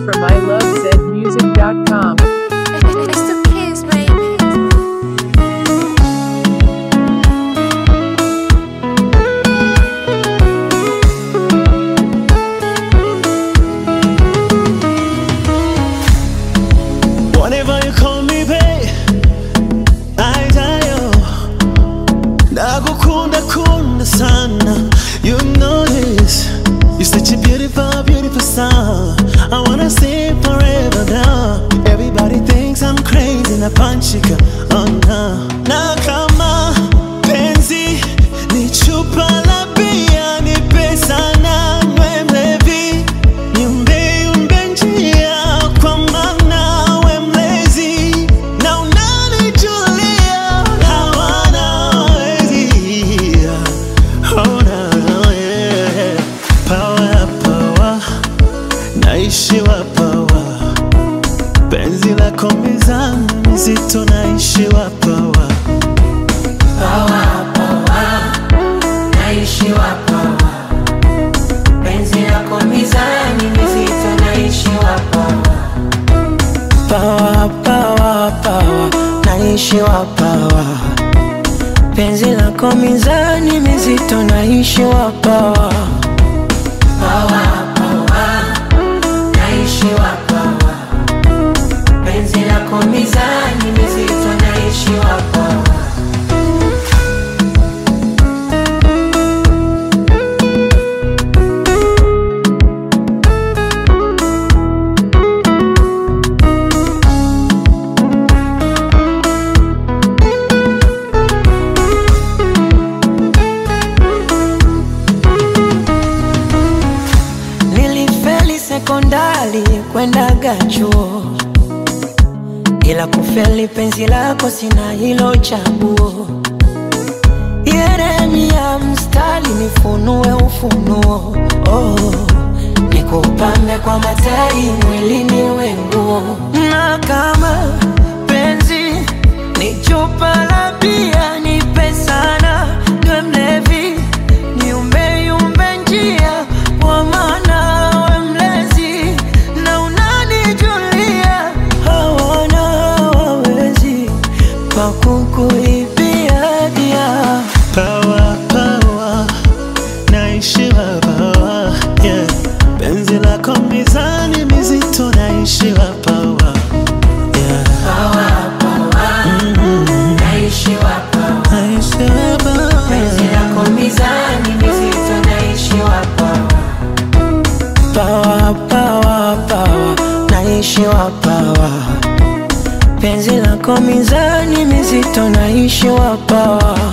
from ilovezmusic.com. It's the kids, baby. Whatever you call me, babe, I die. Nakukunda kunda sana, you know this. You're such a beautiful, beautiful song. I wanna stay forever now. Everybody thinks I'm crazy na panchika, oh no. Na kama penzi ni chupa la bia, ni pesa na nwe mlevi. Niumbe umbe njia kwa maana we mlezi na unanijulia hawana wezi. Oh, no, yeah. Power, power, naishiwa power. Penzi lako mizani mizito, naishiwa power. naishiwa pawa penzi lako mizani mizito naishiwa pawa pawa pawa pawa naishiwa pawa penzi lako mizani mizito naishiwa pawa pawa pawa naishiwa pawa penzi lako mizani mizito naishiwa pawa Nilifeli sekondari kwendaga chuo, ila kufeli penzi lako sina hilo chaguo. Yeremia mstari nifunue ufunuo, oh, nikupambe kwa matari mwilini wenguo, na kama penzi ni chupa la bia nipe sana niwe mlevi niumbe yumbe njia kwa maana we mlezi na unanijulia hawana wawezi pakukuibia dia Power, power, naishiwa power, yeah. Penzi lako mizani mizito, naishiwa power, yeah. naishiwa pawa Naishiwa penzi power. lako mizani mizito naishiwa pawa pawa pawa pawa naishiwa pawa penzi lako mizani mizito naishiwa pawa